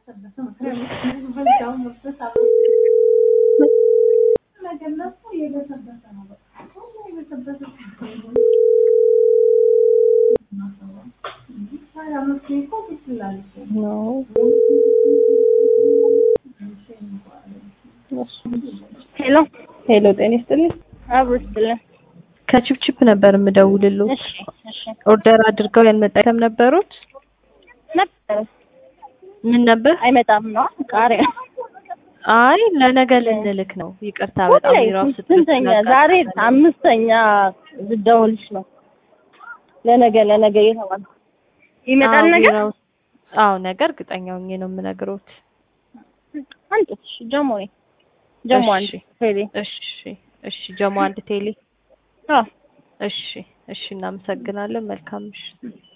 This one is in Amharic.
ሄሎ ሄሎ ጤና ይስጥልኝ። አብሮ ይስጥልን። ከቺፕቺፕ ነበር የምደውልልዎት። እሺ እሺ ኦርደር አድርገው ያልመጣ አይተም ነበሩት? ነበር ምን ነበር? አይመጣም ነው ቃሪያ አይ ለነገ ልንልክ ነው። ይቅርታ በጣም ላይ ቢራው ስንተኛ ዛሬ አምስተኛ ልደውልሽ ነው። ለነገ ለነገ እየተባለ ይመጣል ነገር አዎ ነገ እርግጠኛ ሆኜ ነው የምነግሮት። አንተ እሺ ጀሞ ነኝ ጀሞ አንድ እሺ። ቴሌ እሺ እሺ ጀሞ አንድ ቴሌ አዎ እሺ እሺ እናመሰግናለን። መልካም ምሽት።